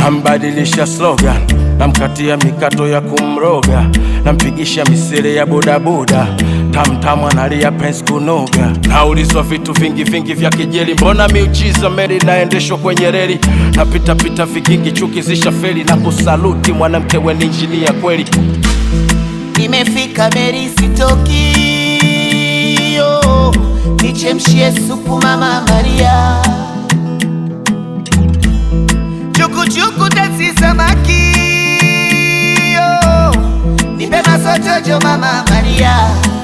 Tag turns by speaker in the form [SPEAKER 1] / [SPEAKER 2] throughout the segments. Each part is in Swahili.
[SPEAKER 1] Nambadilisha slogan, namkatia mikato ya kumroga, nampigisha misele ya bodaboda, tamtamu analia pensi kunoga. Naulizwa vitu vingi vingi vya kijeli, mbona miujiza meli naendeshwa kwenye reli, napitapita vigingi chuki zisha feli, na kusaluti mwanamke we ni injinia kweli.
[SPEAKER 2] Nimefika Meri sitoki, yo, nichemshie supu mama Maria, chukuchuku tasi samaki, yo, nipe masotojo mama Maria.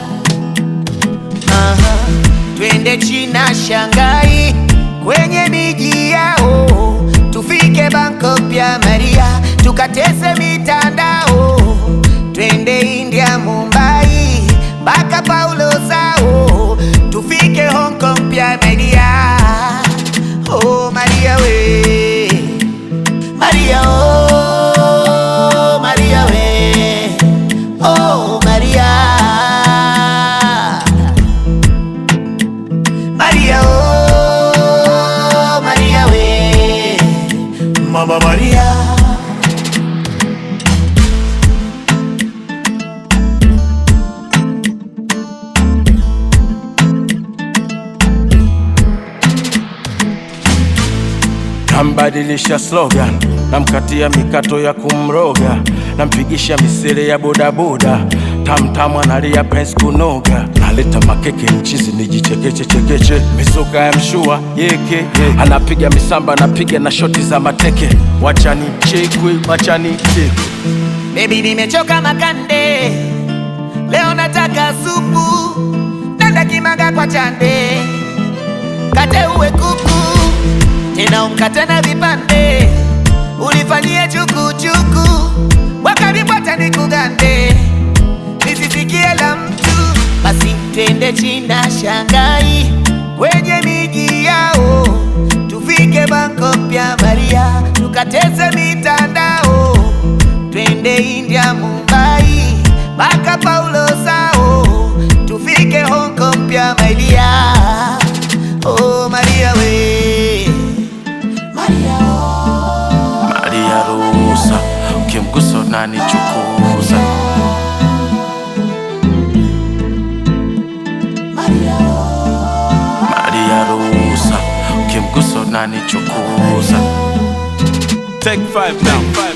[SPEAKER 2] Aha, twende China, Shanghai, kwenye miji yao, tufike Bangkok pia Maria, tukatese mitandao, twende India, Mumbai, mpaka Paulo Sao, tufike Hong Kong pia Maria. Oh Maria we, Maria oh, Maria we, oh Maria. Maria, oh, Maria, we, Mama Maria.
[SPEAKER 1] Nambadilisha slogan, namkatia mikato ya kumroga, nampigisha misele ya bodaboda, tamtamu analia pensi kunoga, naleta makeke mchizi nijichekeche chekeche, mizuka ya mshua yeke anapiga misamba, anapiga na shoti za mateke, wachani chekwe, wachani chekwe
[SPEAKER 2] Baby, nimechoka makande, leo nataka supu, nenda kimaga kwa chande, kate uwe kuku, tena umkate na vipande, ulifanyie chukuchuku, wakaribu hata nikugande, nisisikie la mtu, basi twende China, Shanghai, kwenye miji yao, tufike Bangkok pia Maria, tukateze mitandao twende India, Mumbai, mpaka Paulo Sao, tufike Hong Kong pia Maria. Oh Maria we, Maria oh.
[SPEAKER 1] Maria ruhusa, ukimgusa unanichukuza
[SPEAKER 2] Maria oh.
[SPEAKER 1] Maria ruhusa, ukimgusa unanichukuza Take five now.